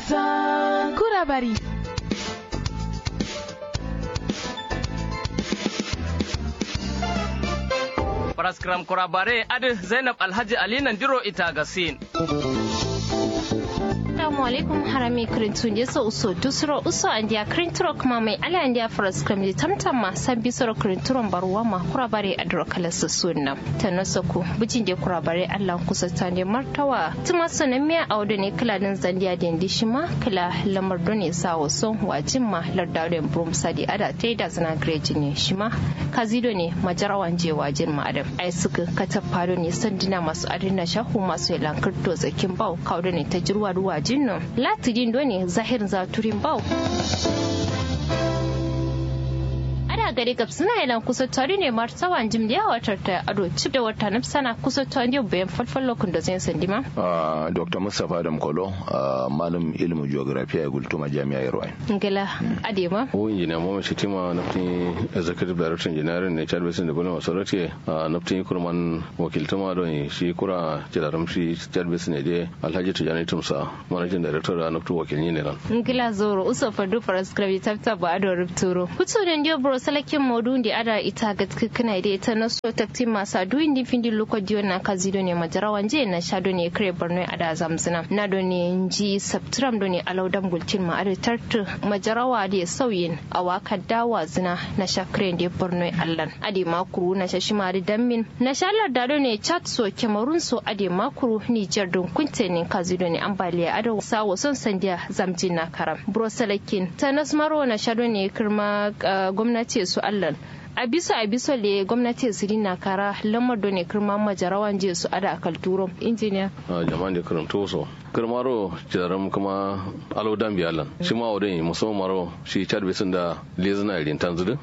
Kurabari. Paraskram kurabare adi Zainab Alhaji Ali Nandiro ita gasin. Assalamu alaikum harami kirintu ne so uso dusro uso andia kirinturo kuma mai ala andia faras kramdi tamtama sabbi soro kirinturon baruwa ma kurabare adro kala sunna tanasoku bujin de kurabare Allah kusa tande martawa tuma sanan miya auda ne kala din zandiya da ndi shima kala lamar done sa waso wajin ma lardaren brum sadi ada tai da zana greji ne shima kazido ne majarawan je wajin ma adam ai suka katafado ne sandina masu adina shahu masu yalankar zakin bau kauda ne ta jirwa ruwa jinno latidin doni zahir zaturin bau ana gari gab suna yalan kusa tari ne martawan jim da watar ta ado cip da wata na sana kusa tari bayan falfal lokun da zai sandi ma dr mustapha adam kolo malam ilimin geography a gultuma jami'a yarwa ngala adema o injiniya mama shitima naftin executive director engineering ne chad basin development authority naftin kurman wakiltuma don shi kura jidaram shi chad basin ne dai alhaji tijani tumsa managing director da naftin wakilni ne nan ngala zoro uso fadu faras krabi tafta ba ado rubturo kutu da ndio bro salakin modu da ada ita ga kana da ita na so takti masa duin di findi loko dio na kazido ne majarawan je na shado ne kare borno ada zamzina na do ne ji saptram do ne alaudam gulcin ma ada tartu majarawa da sauyin a waka dawa zina na shakre da borno allan ade makuru na shashi mari dammin na shalar da do ne chat so kemarun so ade makuru niger don kunte ne kazido ne ambaliya ada sawo son sandiya zamjin na karam bro salakin tanas maro na shado ne kirma gwamnati ce su allah a bisa a bisa le gwamnati su na kara lamar da ne kirma majarawan je su ada akal turo injiniya jama'an da karanto so kirmaro jaram kuma alo dan biyalan shi ma wadai musamman maro shi chad bisin da lezina irin tanzudu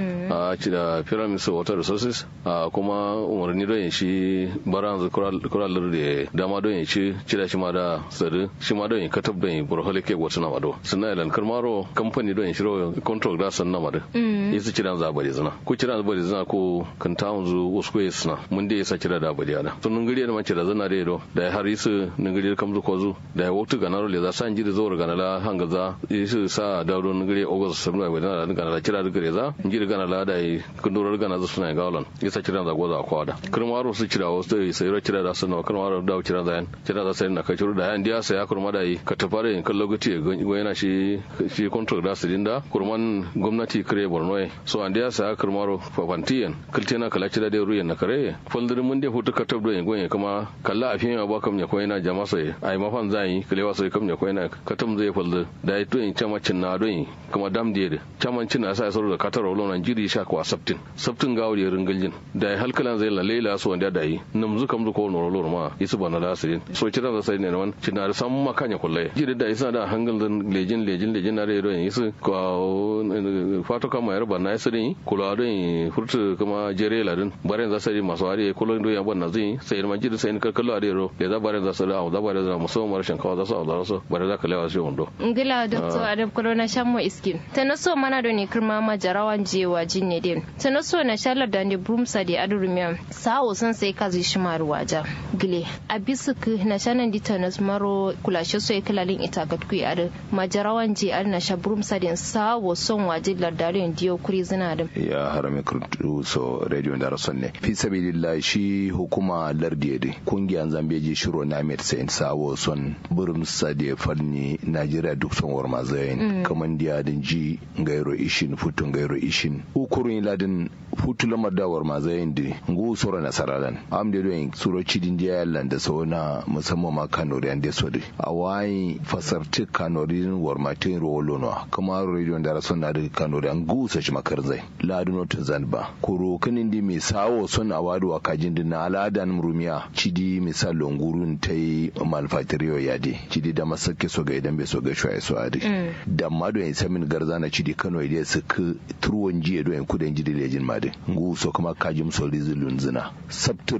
a ci da pyramid of water resources a kuma umarni don yin shi baran kuralar da dama don yin shi cida shi ma da sadu shi ma don yin katab don yin burhole ke wata na mado suna ilan karmaro kamfani don yin shiro control da san na mado isa cida za bari zina ko cida za bari zina ko kan ta wanzu wasu ko suna mun dai isa cida da bari ana sun nungiri da mace da zina da yado da ya har isu nungiri kamzu ko zu da ya waktu ganaro le za san jiri zuwa ganala hangaza isu sa dawo nungiri ogos sabna wadana da ganala cida da gare za jiri gana lada yi kundurar gana zu suna gaulan isa kiran za goza kwada kirmaro su kira wasu da sai ro kira da su na kirmaro da kira da yan kira da sai na kai da yan dia sai kurma da yi ka tafare in kallo gati go yana shi shi control da su dinda kurman gwamnati kire borno so an dia sai kirmaro fafantiyan kiltena kala kira da ruyan na kare foldir mun da hutu ka tabdo yin goyen kuma kalla a fiye ba kam ya koyina jama sai ai mafan zai kilewa sai kam ya koyina katam zai foldir da yi to in chamacin na don kuma dam da chamancin na sai sauro da kataro lonan jiri sha kwa sabtin sabtin ga wuri ringaljin da ya halkalan zai lalela su wanda da yi nam zu kam zu ko noro lor ma isu bana da asirin so kira da sai ne man cina da san ma kanya kullai jiri da isa da hangal dan lejin lejin lejin na rero yin isu ko fato kama yar bana isirin kula don furtu kuma jere ladin baren za sai masu hari kullun do ya bana zai sai man jiri sai ka kallo a rero da za baren za su da da baren za musamman rashin kawa za su da su bare za ka lewa shi wando ngila doctor adam corona shammo iskin tanaso mana do ne kirma majarawan jewa jinne din tana so na shalar da ne brumsa da adurumiyan sawo san sai ka zai shi maru waja gile a bisu ku na shanan di tanas maro kulashe so kalalin ita ga ku ada majarawan je ar na sha brumsa din sawo son waje lardarin diyo kuri zina din ya harame kurtu so radio da rason ne fi sabilillah shi hukuma lardiye de kungiyan zambeji shiro na met sain sawo son brumsa da fanni najeriya duk son war mazayin kaman diya din ji gairo ishin futun gairo ishin ukurun ladin futu lamar dawar ma zayin di ngu soro na saralan am de doing suro cidin dia yallan da sauna musamman ma kanori an de sodi awai fasarti kanori war ma tin rolo no kuma radio da rason na da kanori an gu sa shi makar zai laduno ta zanba kuro kinin di mi sawo son awadu wa kajin din na aladan rumiya cidi misal longurun tai malfatriyo yadi cidi da masake so ga idan bai so ga shwaye so adi da mado yin samin garzana cidi kano ide su turuwan jiya doyin kudin jidi lejin madin ngu so kuma kajim so rizulun zina sabturin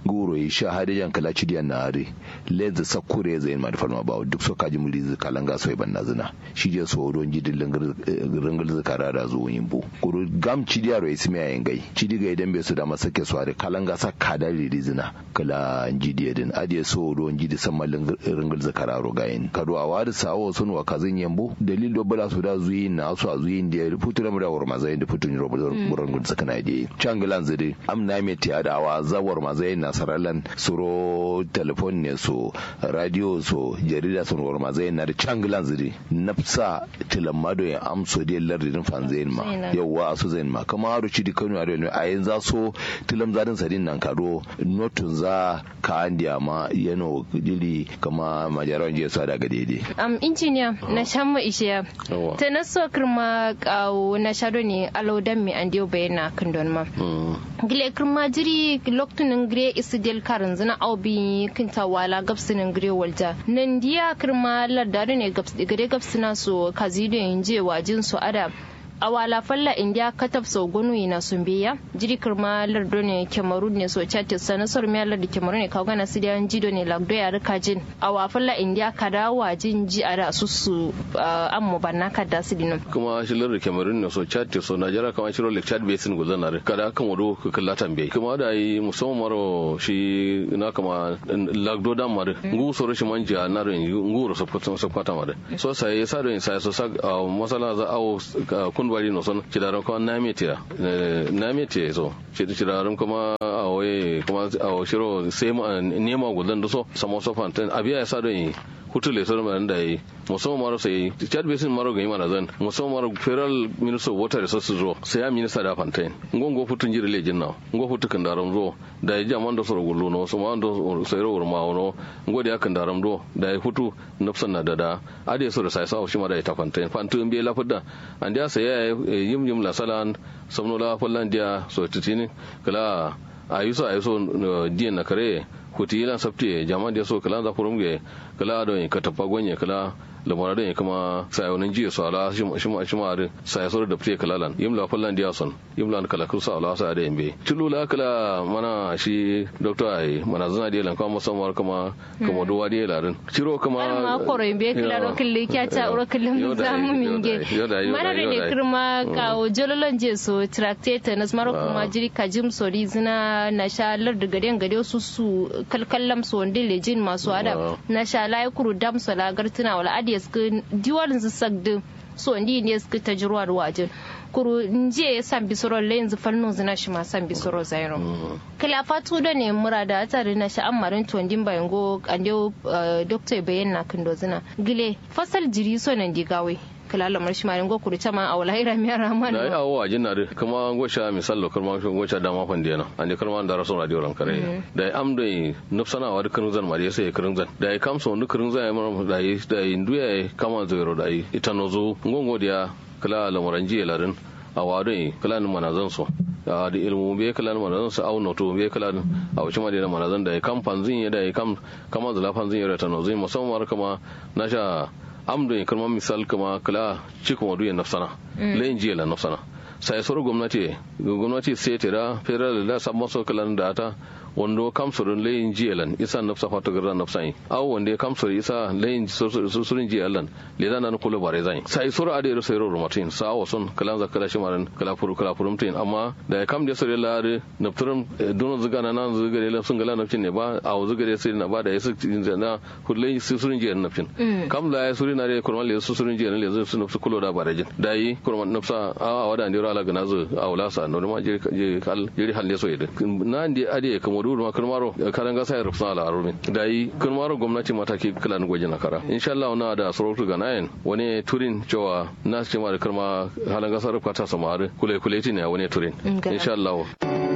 guro yi sha hade yan kala cidiyan na are leza sakure zai ma da falma ba duk so kaji muri zu kalanga so ban nazina shi je so don ji dillan ringal zu karara zo yin bu guro gam cidiya ro ismi ayin gai cidi ga idan bai su da masake so are kalanga sa kada rizina kala jidiya din adiye so don ji da samman ringal zu kararo gayin kado a wadi sawo sun wa kazin yambo dalil do bala su da zuyi na su a zuyi da futura mu da war mazai da futun ro buran gun sakana di changalan zide amna me ti adawa zawar mazai na saralan suro telefon ne so radio so jarida sun war mazai na da changalan zide nafsa tilamado ya amso de lardin fanzain ma yawa su zain ma kama haru ci di kanu are ne a yanzu so tilam zadin sadin nan kado notun za ka andiya ma yano dili kama majaran je su daga daidai am injiniya na shan mu ishiya ta na so kirma kawo na shado ne alaudan mi an diyo bayana kan don ma gile kirma jiri loktunin gire isi del karin zina au bi kinta wala gabsinin gire walja nan diya kirma lardari ne gare gabsina so kazido yin je wajin su ada a wala falla india katab sau gonu ina sun biya jiri kirma lardo ne kemaru ne so chatis sana sor mi lardo kemaru ne kawo gana sidiyan jido ne lagdo ya rika jin a wa falla india kada wajin ji a da su su an mu banna kada su dinu kuma shi lardo kemaru ne so chatis so najera kama shi rolik chat basin guzan na kada kan wado ka kalla tambaye kuma da yi musamman maro shi na kama lagdo dan mare ngu so rashin manja na rin ngu ro so kwata mare so sai sa rin sai so sa masala za awo kun bari no son cidaran kuma na metira na metira so cidaran kuma a waye kuma a shiro sai nema gudan da so samo so fantan abiya ya sa don yi hutu le so man da yi musamman maro sai chad basin maro ga mana zan musamman maro federal minister of water resources ro sai ya minista da fantan ngongo futun jira lejin na ngo futu kan daram ro da ya jaman da so gullu no so man do sai ro ma no ngo da kan daram ro da ya futu nafsan na dada ade so da sai sa shi ma da ta fantan fantan be lafudda an da sai ya yim yim la salan somno la fallan dia so titini kala ayuso ayuso diyan na kare kuti yilan sabti jama da so kala za furumge kala don ka tafa gonye kala lamara don kuma sayonin jiya su ala shi ma shi ma da sai so da fiye kalalan yimla fallan dia son yimla kala kusa ala sa da yambe tulula kala mana shi doctor ai mana zana da lan kuma musamman kuma kuma duwa da larin ciro kuma ma koro yambe kala ro kille kya ta ro kille zamu minge mana da ne kirma ka jololon je so tractate na maro kuma jiri kajim sori zina na sha lar da gade gade su su kalkallam so wanda lejin masu ada na sha lai kuru dam sala gartuna wala adi suka diwalin su sagdi so ndi ne suka ta jirwa wajen kuru nje ya san bisoro le yanzu fannin zina shi ma san bisoro zairo kala fatu da ne mura da atari na shi amarin tondin bayan go ande doctor bayan na kindo zina gile fasal jiri so nan digawe kala lamar shi marin go kuru chama a wala ira mi rahman da ya hawo ajin na kuma gosha misal lo kuma gosha da ma fande na ande kalma da rasul radio ran kare da am da nufsana wa dukkan zan mari sai kirin zan da ya kamso dukkan zan ya da yi da induya kama zero da yi ita nozo ngongo dia kala lamaran jiya larin a wadon kala ni manazan so da da ilmu be kala ni manazan su au noto be kala ni a wuce ma da manazan da ya kam fanzin ya da ya kam kama zula fanzin ya ta nozo musamman kama na sha amdo ya kalmar misal kama kala cikin wadu ya nafsana layin jiya la nafsana sai soro gwamnati gwamnati sai tira federal da sabon so kalan da ta wando kamsurin layin jiyalan isa nafsa fata garra nafsai aw wanda ya kamsur isa layin surin jiyalan le da nan kula bare zai sai sura ade ro sai ro matin sa wa son kalan za kala shimaran kala furu kala furum tin amma da ya kam da sore la ade nafturum dono zuga na nan zuga le sun gala nafcin ne ba a zuga da sai na ba da ya su na kullai surin jiyalan nafcin kam la ya surin na da kurman le surin jiyalan le su nafsu kulo da bare jin da yi kurman nafsa a wada ndiro ala gana zu a wala sa no ma jiri kal jiri halle so yede na ndi ade kamo dudu ma kirmaro karan gasa ya rufsa ala arumin da yi kirmaro gwamnati mataki kala ni gwaji na kara insha Allah na da surutu ga nayin wani turin cewa na ce ma da kirma halan gasa rufka ta samari kule kule ne wani turin insha Allah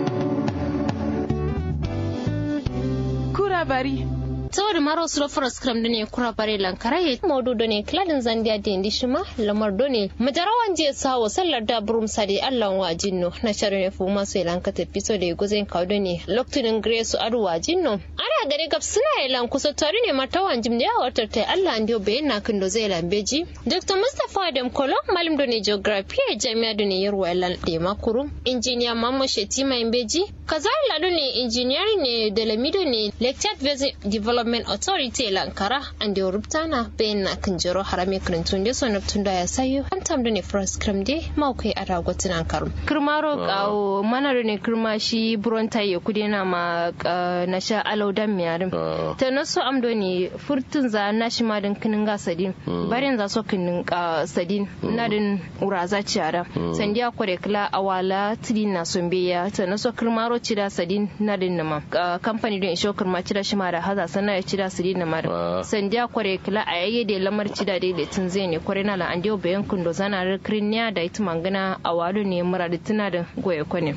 kura bari saboda maro su rafar skram da ne kura bare lankara ya modu da ne kladin zandiya da indi shima lamar da ne majarawan je sawo sallar da burum sadi allah wa jinno na sharon ya fuma su lanka tafi so da ya guzin kawo da ne loktunin grace adu wa jinno ana gare gab suna ya lan kusa tare ne martawan jim da ya watar ta allah an dio bayan na kan da zai lambeji dr mustapha adam kolo malim da ne geography a jami'a da ne yarwa lan da makuru injiniya mamma shetima imbeji kazar ladu ne engineering ne da lamido ne lecture basic development authority lankara and da rubtana bayan na kan jiro harame karantun da sonar tun da ya sayo an tamda ne first cram de maukai a ragotin an karu kirmaro kawo mana ne kirma shi buron taye kudi na ma na sha alaudan miyarin ta naso amdo ne furtun za na shi ma din kinin ga sadin barin za so kinin sadin na din uraza ciara sandiya kware kila awala tidin na sombeya ta naso kirmaro cida sadin na din nama kamfani don isho kirma cida shi ma da haza sana ya cida sadin na ma sandiya kware kila a yayye da lamar cida da tun zai ne kware na la an bayan kundo zana rikirin ya da ita mangana a wado ne mura da tuna da goye kwane.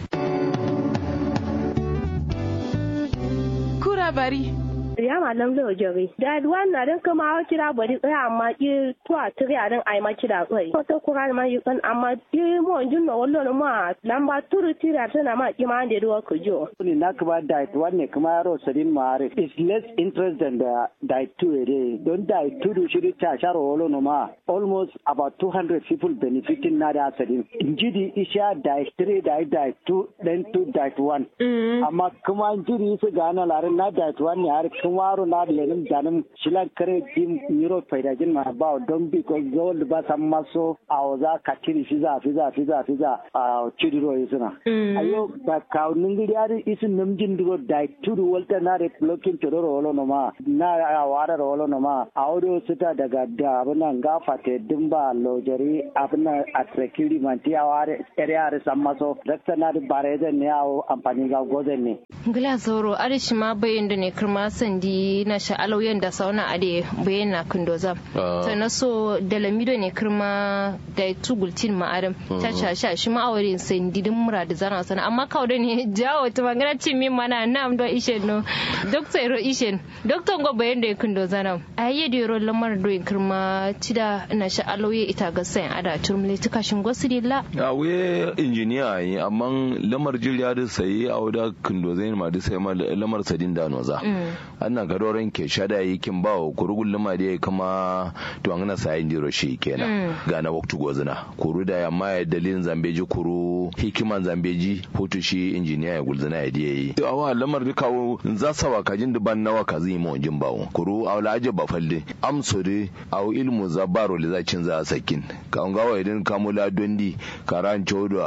Kura bari. ya malam zai jere da wannan din kuma hawa kira bari tsaya amma ki tuwa tiri a din ai ma kira tsaye ko ta kura ma yi kan amma ki mo jin no wallo no ma lamba turu tira tana ma ki ma da ruwa ku jo ni na kuma diet wanne kuma yaro sadin mare is less interest than the diet two ere don diet two do shiri ta sharo wallo no ma almost about 200 people benefiting na da sadin injidi isha diet three diet diet two then two diet one amma kuma injidi su gana larin na diet one ne har kumaro na da lenin danin shilan kare jim euro faidajin ma ba don bi ko gold ba san maso a za ka tiri shi za fi za fi za fi za a chidiro yisuna ayo ba ka ningiri ari isin namjin duro da tudu walta na re blocking toro rolo no ma na a wara rolo no ma audio sita daga da abuna gafa te dimba lojari abuna atrekiri manti a ware ere are san maso dakta na da bare ne yawo amfani ga gozen ne gila zoro arishi ma bayin da ne kirma sandi na sha'alau yanda sauna ade bayan na kundoza ta na so da lamido ne kirma da tugultin ma'adam ta shasha shi ma'awarin sandi din mura da zana sana amma kawo da ne jawo ta magana cin min mana na amdo ishen no dokta iro ishen dokta ngo bayan da kundoza na a yi da yoro lamar do kirma cida na sha'alau ya ita ga sayan ada turmule ta kashin gwasiri la a we injiniya yi amma lamar jirya da sayi a wada kundoza ma da sai ma lamar sadin da noza annan gadoren ke shada yi kin ba wa kurugun lima da ya kama to an gana sayin diro shi kenan ga na waktu gozina kuru da yamma ya dalilin zambeji kuru hikiman zambeji hutu shi injiniya ya gulzina ya diya yi to awa lamar da kawo za sa wa kajin duban nawa ka zai mu jin bawo kuru a wala aje ba falle amsore a ilmu zabaro le zacin za a sakin ka an gawa idan kamula dondi karan chodo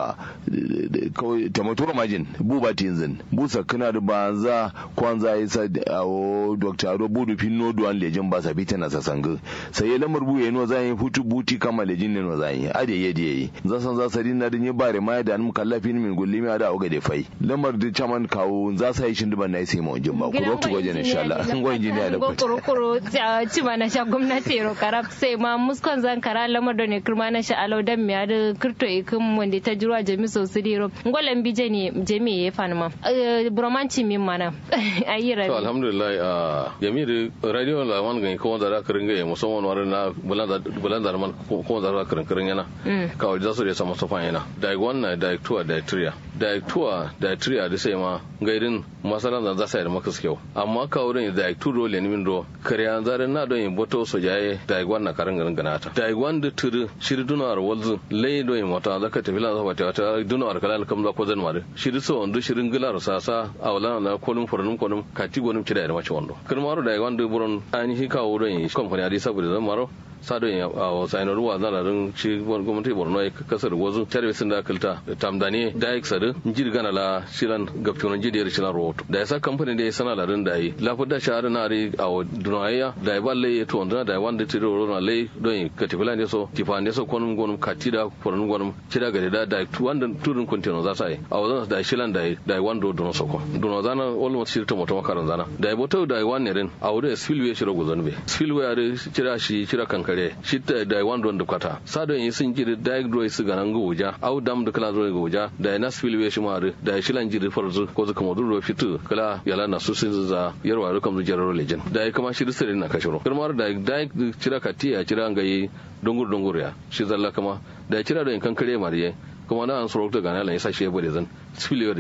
kawai tamaturo majin buba tinzin busa kana da banza kwanza isa awo dr ado budu fin no duan lejin ba sabita na sasanga sai ya lamar buye no zan yi hutu buti kama lejin ne no zan yi ade yedi yi za san za sari na dinye bare ma da an kallafin min gulli mi ada oga de fai lamar da chaman kawo za sa yi shin duban na sai mu jin ba ku rotu goje ne insha Allah an goyin jiniya da ku kuro kuro ci ma na sha gwamnati ro karab sai ma muskon zan kara lamar da ne kirma na sha alau dan miya da kirto ikin wanda ta jirwa jami sosai ro ngolan bije ne jami ya fani ma bromanci min mana ayi rabi alhamdulillah yamir radio la wan ga ko da ka ringa ya musamman warin na bulan da man ko da ka ringa yana ka wa zasu da sama sofa yana da wannan da tuwa da triya da tuwa da triya da sai ma gairin masalan da za sai da maka kyau amma ka wurin da tu dole ne min do kariya zarin na don yin boto so jaye da wannan ka ringa ringa ta da wanda turu shiri dunar walzu lai do yin mata zaka tafi lan zaba ta ta dunar kalal kam za ko zan mare shiri so wanda shirin gilar sasa awla na kolum furnum kolum kati gonum kida da mace wando kirmaro da wanda buron ainihin kawo don yi kamfani adi saboda zan maro sado ya a saino ruwa zana rin ci gwamnati borno ya kasar wazu tare sun da kalta tamdani da ya sadu jiri gana la shilan gaftonan jiri da shilan rahoto da ya sa kamfani da ya sana larin da yi lafi da shahara na ri a dunayya da ya balle ya to wanda da ya wanda tiri roro na lai don yi ka tafi ne so tifa ne so konum gonum kati da kwanin gonum cida gari da da wanda turin kwantino za sa yi a wazan da shilan da ya wanda dono soko dono zana almost shirta mutum makaran zana da ya boto da ya wani rin a wurin spillway shira guzan be spillway a cira shi cira kankare kare shitta da wan don da kwata sadon yi sun jiri da dro su ganan go wuja au dam da kala zo go wuja da na spil we shi mare da shilan jiri farzu ko zuka modu ro fitu kala yala na su sun za yarwa ro kam jararo lejen da kuma shi sirrin na kashiro kirmar da da cira katiya cira ngai dongur dongur ya shi zalla kama da cira da kan kare mariye kuma na an soro da gana lan yasa shi ya bude zan spil we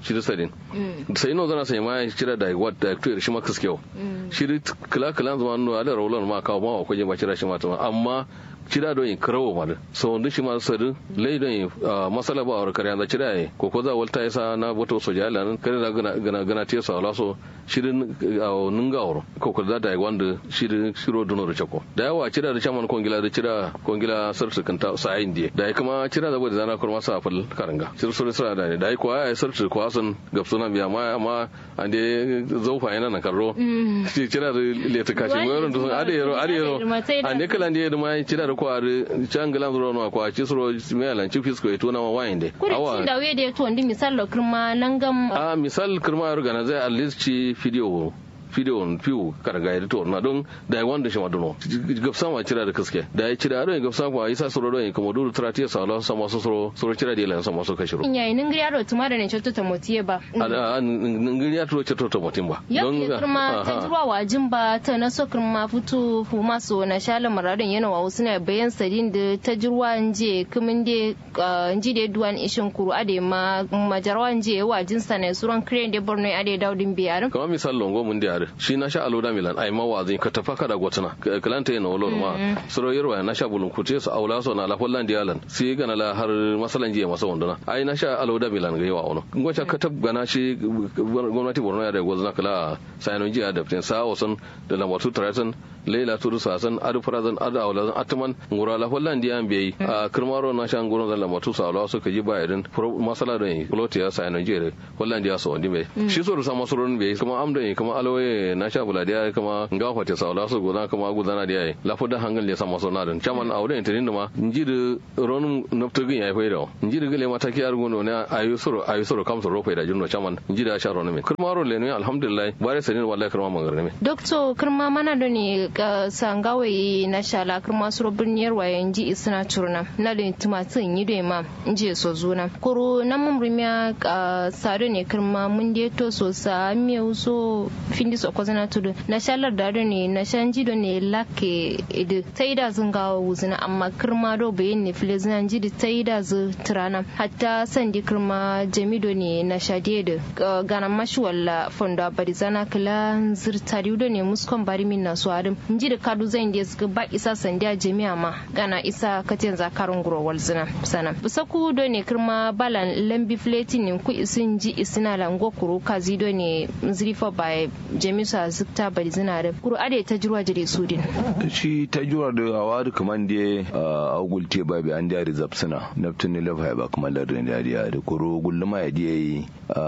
shi da sadin sai no zana sai ma kira da wat da to shi ma kaskewa shi kila kila zama no ala rolan ma kawo ma ko je ma kira shi ma amma cira don yin karawo ma da so wanda shi ma sadu lai don yin masala ba a kare da cira yi ko ko za walta yasa na wato soja ala nan kare da gana gana te sa laso shirin nunga wuro ko ko da da wanda shirin shiro dono da chako da yawa cira da chaman kongila da cira kongila sarsu kanta sa ayin die da kuma cira da bude zana kurma sa fal karanga sir sura sura da ne da ko ai sarsu ko asan gapsuna biya ma amma ande zaufa yana na karro cira da leta kashi mo yoron da ade yero ade yero ande kala ande da ma cira da kwari can gilan zuro no kwa ci suro melan ci fisko e tona ma wayinde awa da we de to ndi misal lo kirma nangam a misal kirma organize at least ci video video fiu karga ya to na don da ya wanda shi ma dono gafsa ma cira da kaske da ya cira don gafsa ko isa suro don kuma duru tratiya sa Allah sama so suro suro cira da lan sama so kashiro in yayin ngiri aro tuma da ne chotto ta motiye ba a ngiri ya to chotto ta motin ba don kirma ta jirwa wajin ba ta na so kirma futu fu maso na shala maradin yana wa wasu na bayan sadin da ta jirwa nje kumin de nji de duwan ishin kuru ade ma majarwa nje wajin sa ne suran crane de borno ade daudin biyar kamar misal longo mun da shi na sha aloda milan ai mawazin ka tafa kada gwatana kalanta yana wolo ma suro yarwa na sha bulun kute su aula so na la holland yalan si gana la har masalan jiya masa wanduna ai na sha aloda milan ga yawa ono ngwacha ka tab gana shi gwamnati borno ya da gwazna kala sayanon jiya da fitin sa wasan da lambatu tratan leila turu sasan adu farazan adu aulazan atman ngura la holland ya bai a kirmaro na sha ngoro da lambatu sa aula so ka ji bayarin masala da yi plot ya sayanon jiya holland ya so wandi bai shi so da sama suron bai kuma amda kuma aloye na sha bula da kama nga fate sa la so gona kama gudana da yayi la foda hangal le sama so na dan chaman awde tin ma njiri ron nopto gin yayi faida njiri gele mata ki ar gono ne ayu soro ayu soro kam soro faida junno chaman njiri sha ron me kurma ro le ne alhamdulillah bare sanin wallahi kurma mangar ne doctor kurma mana do ne sangawe na sha la kurma soro birniyar waye nji isna turna na da tumatin yi do ma nji so zuna kuru na mun rumiya sado ne kurma mun de to so sa mi so findi so ko zana tudu na shalar da ne na shan jido ne lake idu tai da zun gawa wuzina amma kirma do bayin ne fili zan jidi tai da zu tirana hatta sandi kirma jamido ne na shade da gana mashi walla fondo bari zana kila zirtari do ne muskon bari min na suwarin nji da kadu zan da suka ba isa sandi a jami'a ma gana isa katin zakarun guro walzina sana busaku do ne kirma balan lambi fletin ne ku isin ji isina lango kuru kazi do ne zrifa by jamisu zikta bari zina da kuru ade ta jirwa jire sudin shi ta jirwa da awa da kaman da a gulte ba bi an jari zapsina naftin ne lafa ba kuma lardin da ya da kuru gulluma ya diya yi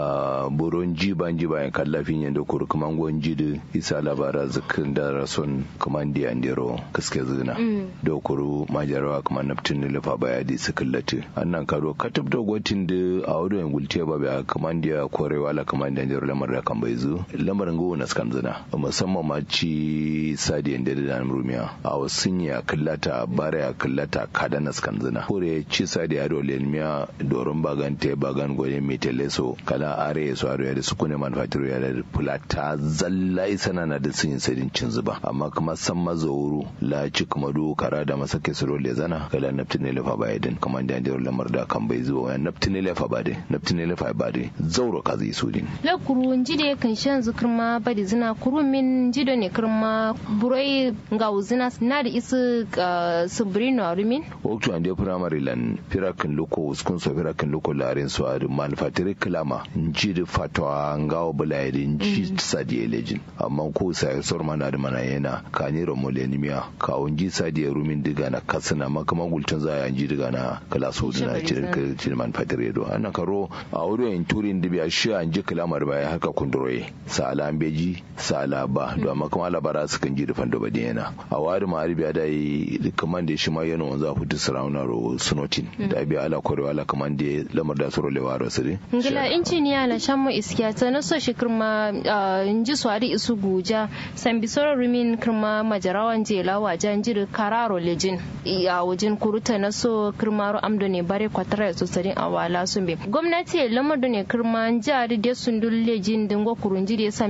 a buron ji ban ji bayan kallafin yadda kuru kaman gwan ji da isa labara zikin da rason kaman da yan dero kaske zina da kuru majarawa kaman naftin ne lafa ba ya di su kallati annan karo katab da gwatin da a wadda yan gulte ba bi kaman da korewa la kaman da yan dero lamar da kan bai zu lamarin go na skan zina musamman ma ci sadiyan da da rumiya a wasun ya kallata bara ya kallata kada na skan zina kore ci sadiya do lenmiya doron bagan te bagan goye metele so kala are so aro ya da su kune manufacturer ya da fulata zalla isana na da sun sadin cin zuba amma kuma san mazauru la ci kuma do kara da masake su role zana kala naftine lefa ba yadin kuma da da lamar da kan bai zuwa wani naftine lefa ba dai naftine lefa ba dai zauro ka zai su din la kuru njide kan shan zikirma badi zina kuru min jido ne kirma burai ga uzina na da isu subirino rumin waktu ande primary lan firakin loko uskun so firakin loko larin so adu manufacturer klama njide fatwa ngawo bulayri nji sadi elejin amma ko sai sor mana da mana yana kani romo lenimiya ka unji sadi rumin diga na kasana makama gultun za ya nji diga na kala so dina cikin cikin manufacturer do ana karo a wurin turin dibiya shi an ji kalamar baya haka kunduroye sala beji sala ba do amma kuma labara su kan ji da fando bade yana a wari ma arabiya da yi kaman da shi ma yana wanzu a fitu sarauna ro sunotin da biya ala korewa ala kaman da lamar da suro lewa ro sire ngila injiniya la shammo iskiya ta na so shi kirma inji swari isu guja san bisoro rumin kirma majarawan jela wajen jiri kararo lejin a wajen kuruta na so kirma ro amdo ne bare kwatara su sarin awala sun be gwamnati lamar da ne kirma jari da sundul lejin dingo kurunji da san bisoro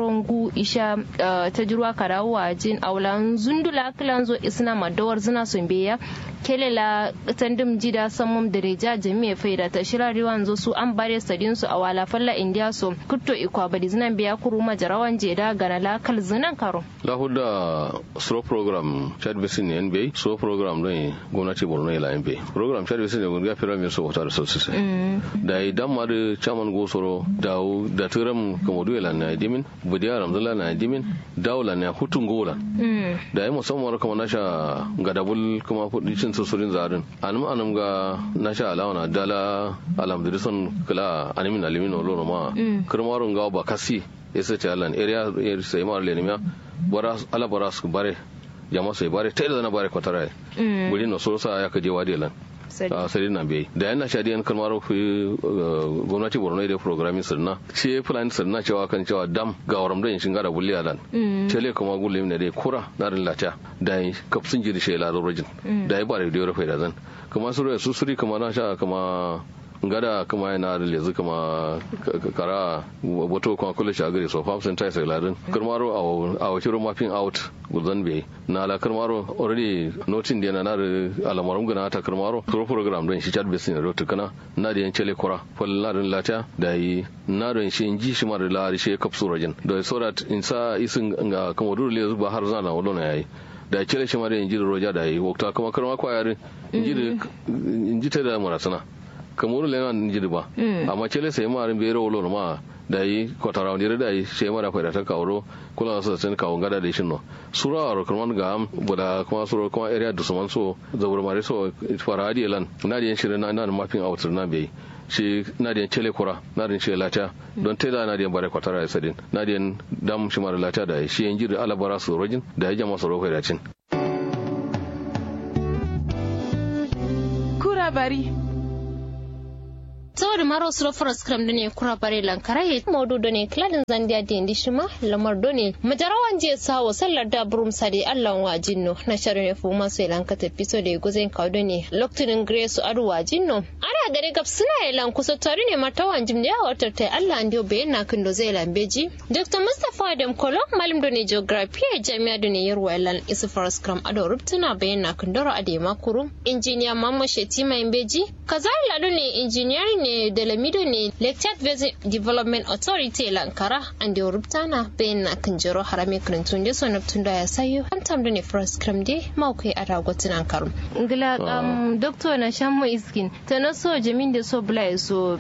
sorongu isha ta jirwa karawa jin aulan zundula kilan zo isna madawar zina sun biya kelela tandim jida samum da reja jami'a faida ta shira riwan zo su an bare sadin su a wala falla india so kutto ikwa badi zinan biya kuru majarawan jeda gana la kal zinan karo lahuda slow program chad basin ne nba slow program ne gwamnati borno ila nba program chad basin ne gwamnati fira mai so wata da sosai da idan ma da chairman gosoro da da turam kamadu ila na dimin budiya ramzala na dimin dawla na hutun gola da yi musamman kamar nasha gadabul kuma kudi cin susurin zarin anum anum ga nasha alawana dala alhamdulillah kala animin alimin olono ma kirmarun ga ba kasi yasa ce alan area sai ma lenimiya bara ala bara su bare jama sai bare ta da na bare kwatara guri no so sa ya kaje wadi lan sari na bai da yana sha diyan kalmar gwamnati borno da programming sirna ce fulani sirna cewa kan cewa dam ga waram da shin gara bulli alan cele kuma gulle ne dai kura na rin lata da yi kafsin jiri shi la rojin da yi bare da yoro faida zan kuma su su suri kuma na sha kuma ngada kuma yana da lezu kuma kara wato kuma kula shi a gari so famsin ta sai ladin karmaro a wace ro mapping out gulzan bai na la karmaro already notin da na da alamarum gana ta karmaro pro program don shi chat basin da rotu kana na da yancele kura fal na da lata da yi na da shi inji shi mar la shi kapsu rajin da so that in sa isin ga kuma dole lezu ba har zana wadon yayi da cele shi mar inji da roja da yi wakta kuma karma kwayarin inji inji ta da marasana kamar le nan jiri ba amma cele sai ma rin bere wolo ma da yi kotara wani da yi sai mara faida ta kawo kula da sun kawo gada da shi no sura a rokarman ga am buda kuma sura kuma area da suman so zabar mare so fara hadi lan na da shirin na na mapping out na bai shi na da cele kura na da shi lata don teda na da bare kwatara ya sadin na da dam shi mara lata da shi yan jiri alabara su rojin da ya jama su rokai da cin kura bari saboda maro suro foras kram done kura bare lankara ye modu done kladin zandia de ndishima lamar done majarawan je sawo sallar da burum sade allah wa jinno na sharu ne fuma so lanka ta piso de gozen kaw done loktunin grace adu wa jinno ara gare gab suna lan kusa tare ne martawan jim da watar ta allah ndio be na kindo zai lambeji dr mustafa adam kolo malim done geography a jami'a done yarwa lan isu foras kram ado rubtuna bayan na kindoro ade makuru injiniya mamma shetima imbeji kazari lado ne engineering ne da lamido ne lectured valley development authority lankara and da rubtana bayan na kan jiro harame kirintun da sonar tun da ya sayo an tamda ne first cram dai mawukai a ragotin an karu. ngila um, doctor na shamu iskin ta na so jamin da so bula so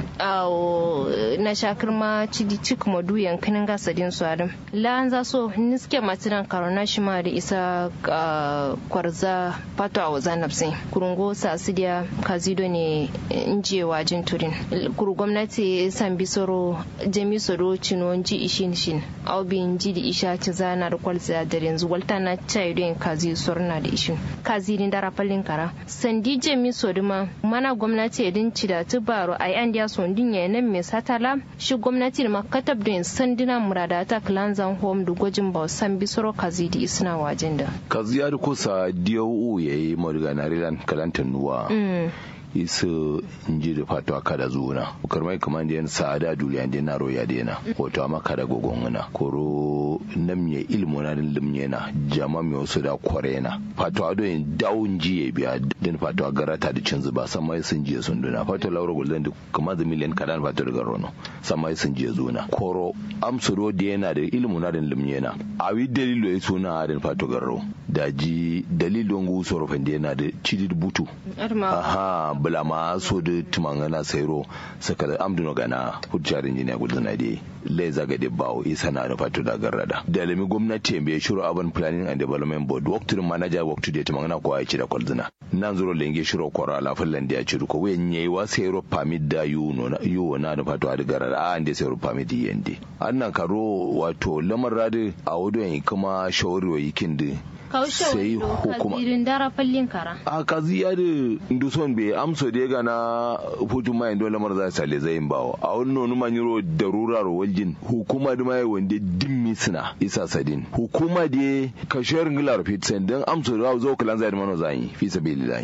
na shakar ma cidi cik madu yankanin gasadin su adam la'an za so niske matinan karo na shi ma da isa kwarza pato a wazan nafsin kurungo sasidiya kazido ne injewa jin turin kuru gwamnati san bisoro jami soro cino ji ishin shin au bin ji da isha ci zana da kwalza da yanzu walta na chai don kazi sorna da ishin kazi ni dara fallin kara sandi jami soro ma mana gwamnati edin ci da tubaro ai an dia son din ya nan me satala shi gwamnati da makatab don sandina murada ta clanzan home da gwajin ba san bisoro kazi da isna wajen da kazi ya kusa diyo yayi morgana rilan kalantan nuwa isu inji da fatuwa kada zuuna karmai kaman da yan sa'ada duniya da na roya da yana wato amma kada gogonguna koro nam ye ilmu na din limye na jama mi wasu da kware na fatuwa do yin dawun jiye biya din fatuwa garata da cin zuba sama sun jiye sun duna fatuwa laura gulden da kuma da miliyan kadan fatuwa daga rono sama sun jiye zuna koro amsuro da yana da ilmu na din limye na awi dalilo ya suna din fatuwa garro da ji dalilon gusoro fende yana da cidid butu aha bula ma so da tumangana sairo saka da amduno gana hujjar injiniya gudu na dai lai zaga da bawo isa na da fatu da garrada da lami gwamnati bai shiro urban planning and development board waktu manager waktu da tumangana ko ya ci da kwalzina nan zuro lenge shiro kwara ala fallan da ya ci ko wayan yayi wa sairo permit da yuno na yuwo na da fatu da garrada a ande sairo permit yende annan karo wato lamar radi a wadon kuma shawari yikin da sai hukuma kazirin dara fallin kara a kazi ya da nduson bai amso da ga na hutun mai dole lamar za sale zai bawo a wani nonu manyiro da rurar waljin hukuma da mai wanda dimmi suna isa sadin hukuma da kashiyar ngilar fit sen don amso da zo kalan zai mano zai fi sabili zai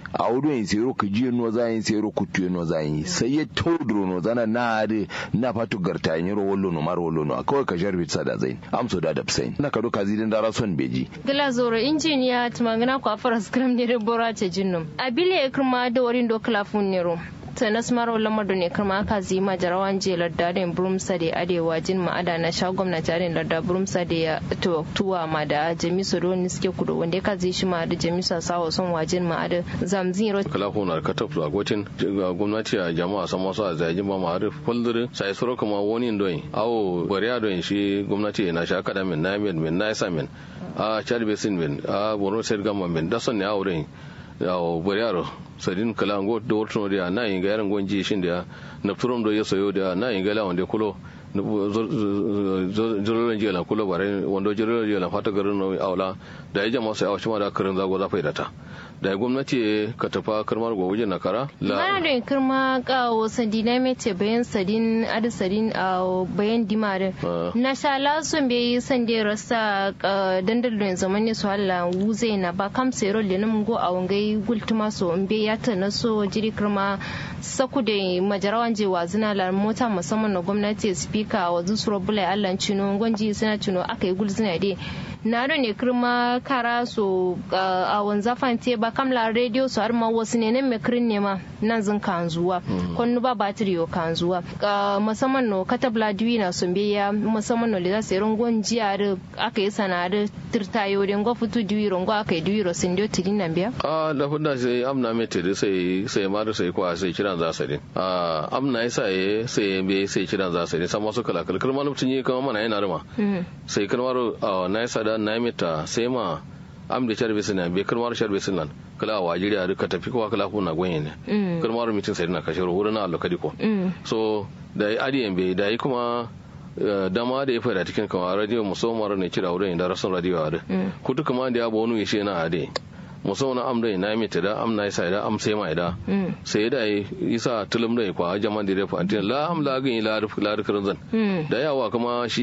a wudu yin sero ku jiye no za yin sero ku tuye no za yin sai ya tawdro no zana na ade na fatu garta yin ro wallo no mar wallo no kawai ka jarbi sada zain amso da da psain na ka doka zidin dara son beji gila zoro injiniya tumangana kwa fara skram ne bora ce jinnum abile kirma da warin do klafun ne ro tanas maro lamado ne kama aka zima jarawan je lardadin brumsa da adewa jin ma'ada na sha gwamnati arin larda brumsa da ya tuwa ma da jamisu don suke kudu wanda ya kazi shi ma da jamisu sawa son wajin ma'ada zamzin ro kala ko na ka tafi agotin gwamnati a jama'a san masu a zajin ba ma'ada fuldur sai suro kuma wani doyin awo bariya doyin shi gwamnati na sha kada min na min na isa min a chad basin min a borno state government min da son ne awo doyin yawo bariya sadin kala ngo do wortono dia na inga yaran gonji shin dia na turom do yeso yo dia na inga la wonde kulo jororon jiya la kulo bare wando jororon jiya la fata garin no awla da ya jama sai awashi ma da karin zago za faida ta da gwamnati ka tafa karmar go wajen nakara la mana da kirma kawo sadina mece bayan sadin adi sadin a bayan dimare na sha lasun bai yi sande rasa dandalin zaman ne su hala wuze na ba kam sero lenin go a wangai gultuma so in bai ya ta na so jiri kirma saku da majarawan je wa zina la mota musamman na gwamnati speaker wa zusuro bulai allan cino gwanji suna cino aka yi gulzina dai na ne kirma kara so a wanzafan te ba kamla radio su har ma wasu ne nan mekirin ne ma nan zin kanzuwa kwanu ba batiri yo kanzuwa musamman no katabla diwi na sun biya musamman no da sai rungon jiya da aka yi sana da tirtayo da ngo futu diwi rungo aka yi diwi rosin dio tidin nan biya a da hudda sai amna me tede sai sai ma da sai kwa sai kiran za su a amna yasa ye sai be sai kiran za su sama su kala kala kalmar mutum yi kama mana yana rima sai kalmar na yasa da na mita sai ma am da charbe sinan be kalmar charbe sinan kala wa jiri a duka tafi kowa kala kuna gwenye ne kalmar mutum sai na kashe wurin na alloka diko so da adiyan be da yi kuma dama da ya fada cikin kama radio musamman ne kira wurin da rasun radio a da kutu kama da ya bo wani shi na ade musamman am da na mita da am na isa da am sai ma da sai da isa tulum da kwa jama da da fa la am la gin la la zan da yawa kuma shi